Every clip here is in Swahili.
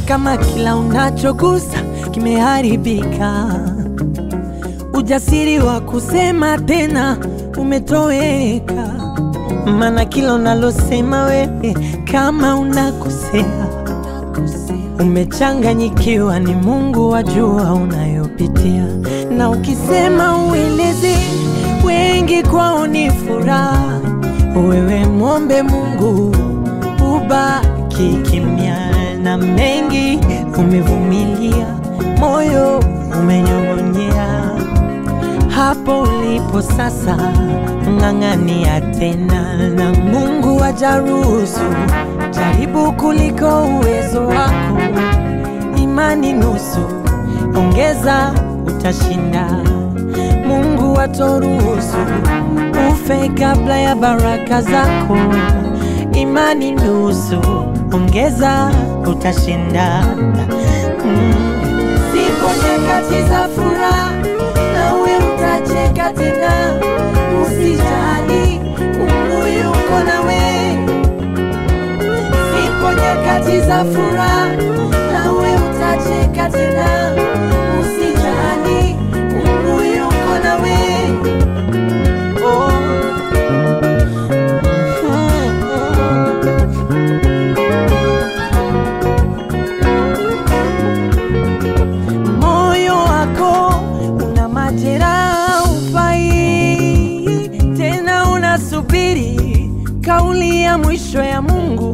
kama kila unachogusa kimeharibika, ujasiri wa kusema tena umetoweka, maana kila unalosema wewe kama unakosea, umechanganyikiwa, ni Mungu wajua unayopitia, na ukisema ueleze, wengi kwao ni furaha. Wewe mwombe Mungu ubaki kimya, na mengi umevumilia, moyo umenyong'onyea. Hapo ulipo sasa, ng'ang'ania tena, na Mungu ajaruhusu jaribu kuliko uwezo wako. Imani nusu, ongeza, utashinda. Mungu atoruhusu ufe kabla ya baraka zako. Imani nusu, ongeza, utashinda. Mm. Zipo nyakati za furaha, nawe utacheka tena. Usijali, Mungu yuko nawe. Zipo nyakati za furaha, nawe utacheka tena. Usijali, Mungu yuko nawe. Oh. Moyo wako una majeraha, ufai tena, unasubiri kauli ya mwisho ya Mungu.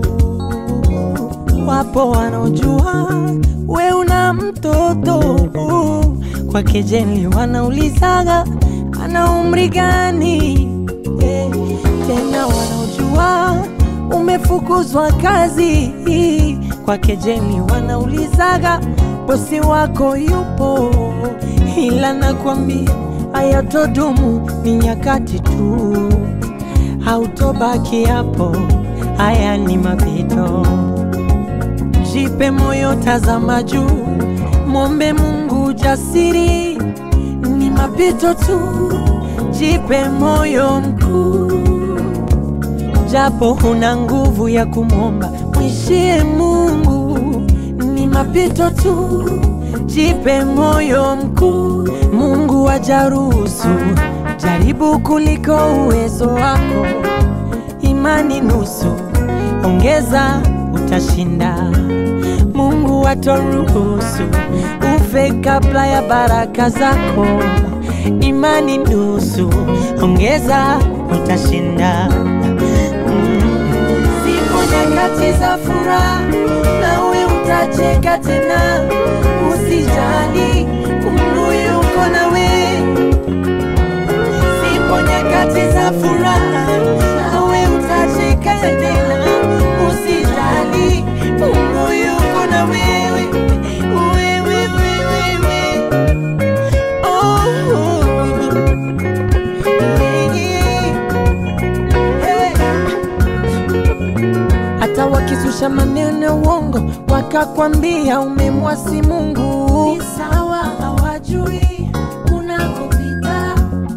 Wapo wanaojua we una mtoto kwa kejeli, wanaulizaga ana umri gani? Eh, tena wanaojua umefukuzwa kazi kwa kejeli, wanaulizaga bosi wako yupo, ila nakwambia hayatodumu, ni nyakati tu, hautobaki hapo, haya ni mapito. Jipe moyo, tazama juu, mwombe Mungu jasiri, ni mapito tu. Jipe moyo mkuu, japo huna nguvu ya kumwomba, mwishie Mungu, ni mapito tu. Jipe moyo mkuu, Mungu ajaruhusu jaribu kuliko uwezo wako. Imani nusu, ongeza, utashinda. Mungu atoruhusu ufe kabla ya baraka zako. Imani nusu, ongeza, utashinda. Mm. Zipo nyakati za furaha, nawe utacheka tena. Usijali, Mungu yuko nawe. Zipo nyakati za furaha, nawe utacheka tena. Usijali, Mungu yuko na wewe. Wewe, wewe, wewe. Oh. Hey. Hata wakizusha maneno ya uongo wakakwambia umemwasi Mungu, ni sawa, hawajui unakopita.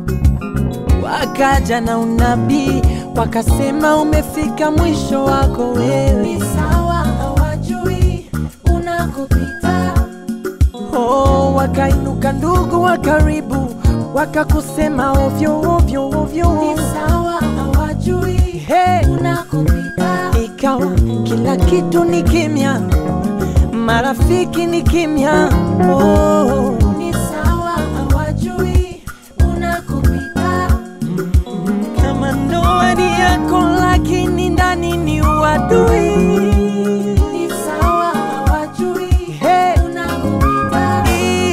Wakaja na unabii wakasema umefika mwisho wako wewe, ni sawa, hawajui unakopita. Oh, wakainuka ndugu wa karibu wakakusema ovyo ovyo ovyo, ni sawa, hawajui hey, unakopita. Ikawa kila kitu ni kimya, marafiki ni kimya. Oh, ni sawa, hawajui unakopita. Kama ndoa ni yako, lakini ndani ni uadui. Ni sawa, hawajui hey, unakopita.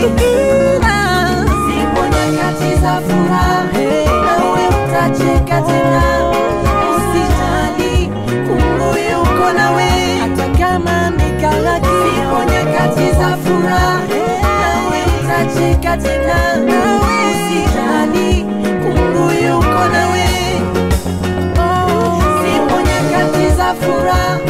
Zipo nyakati za furaha, nawe utacheka tena. Usijali, Mungu yuko nawe, hata kama amekala kimya. Zipo nyakati za furaha, nawe utacheka tena. Usijali, Mungu yuko nawe. Zipo nyakati za furaha,